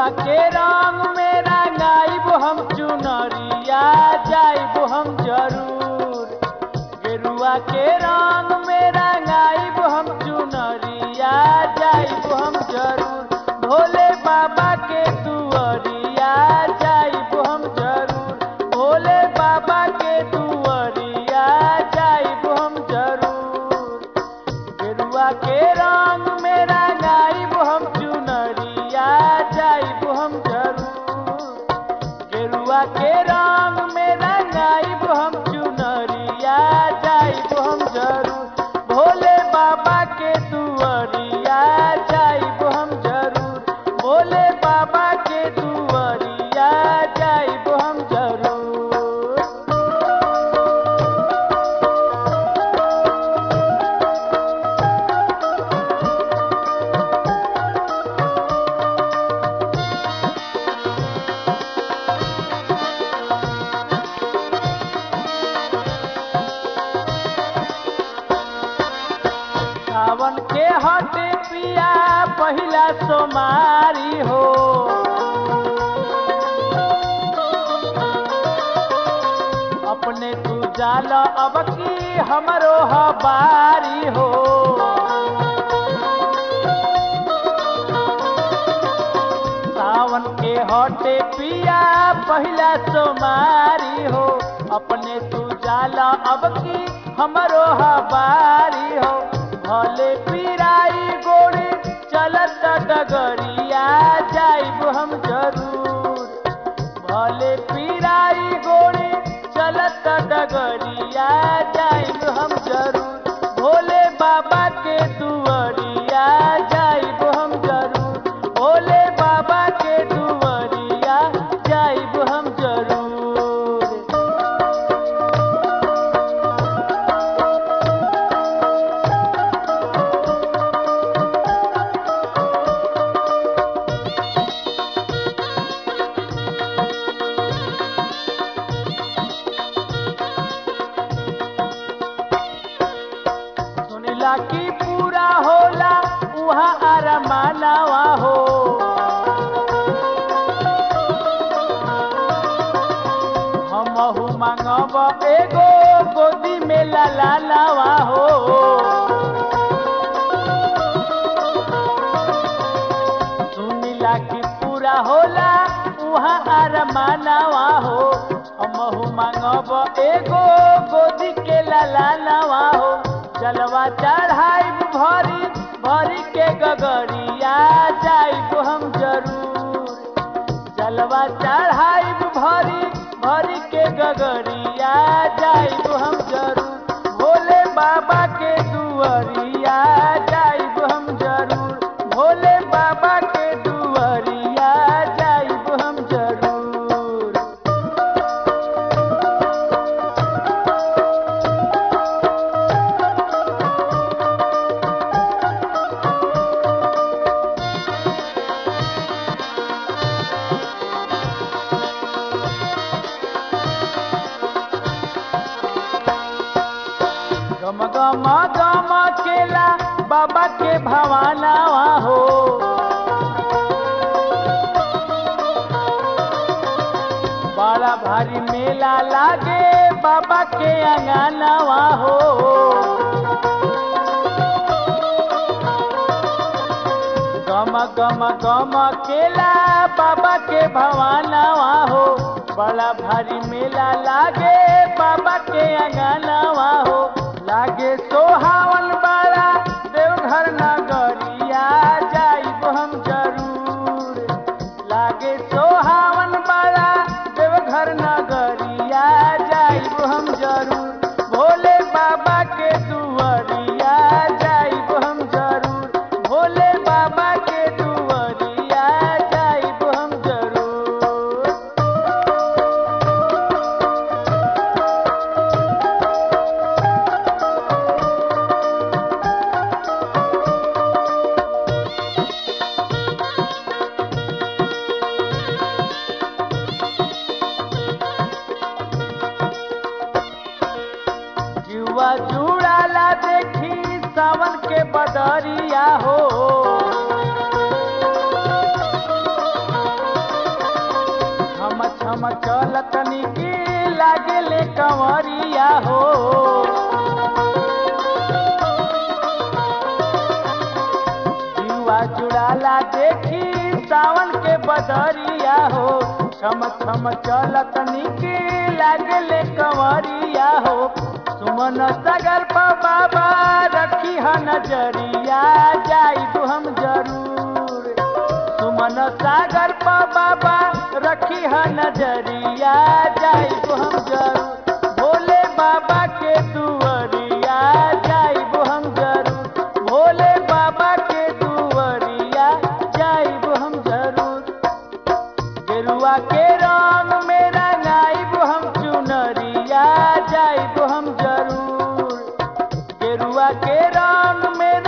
के रंग में रंगाइब हम चुनरिया जाइब हम जरूर गेरुआ के रंग में रंगाइब हम चुनरिया जाइब हम जरूर भोले बाबा के दुआरिया जाइब हम जरूर भोले बाबा के दुआरिया जाइब हम जरूर गेरुआ के रंग में रंगाइब हम चुनरिया जाइब हम जरूर गेरुआ के रंग में रंगाइब हम चुनरिया जाइब हम जरूर भोले बाबा के दुआरिया जाइब हम जरूर भोले बाबा के दुआरिया जाइब हम जरूर सावन के हटे पिया पहिला सोमारी हो अपने तू जाल अब की हमरो हबारी हो सावन के हटे पिया पहिला सोमारी हो अपने तू जाला अब की हमरो हबारी हो भले पिराई गोड़ी चलत डगरिया जाइब हम जरूर भले पिराई गोड़ी चलत डगरिया जाइब हम जरूर भोले बाबा के दुआरिया जाइब हम जरूर भोले बाबा के दुआरिया जाइब हम जरूर सुनिला की पूरा होला उहाँ आरमानवा हो हमहु मांगब एगो गोदी में लालावा हो सुनिला की पूरा होला उहाँ आरमानवा हो हमहु मांगब एगो गोदी के लालावा हो जलवा चढ़ाइब भरी भरी के गगरिया जाइब हम जरूर जलवा चढ़ाइब भरी भरी के गगरिया जाइब हम जरूर भोले बाबा के दुआरिया जाइब हम जरूर भोले बाबा के दुआरिया जाइब हम जरूर गम गम गम केला बाबा के भवानावा हो बड़ा भारी मेला लागे बाबा के अंगनावा हो गम गम गम केला बाबा के भवानावा हो बड़ा भारी मेला लागे बाबा के अंगनावा हो लागे सोहावन बड़ा देवघर नगरिया जाइब हम जरूर लागे सोहावन बड़ा देवघर नगरिया जाइब हम जरूर भोले बाबा के दुआरिया जाइब हम जरूर भोले बाबा के दुआरिया जाइब हम जरूर जुआ जुड़ाला देखी सावन के बदरिया हो बदरिया हो छम छम चलत निके लागले कंवरिया हो सुमन सागर पर बाबा रखी ह नजरिया जाइब हम जरूर सुमन सागर पर बाबा रखी ह नजरिया जाइब हम जरूर भोले बाबा के दुआरिया जाइब हम जरूर भोले बाबा के दुआरिया जाइब हम जरूर गेरुआ के रंग में रंगाइब हम चुनरिया जाइब हम जरूर गेरुआ के रंग में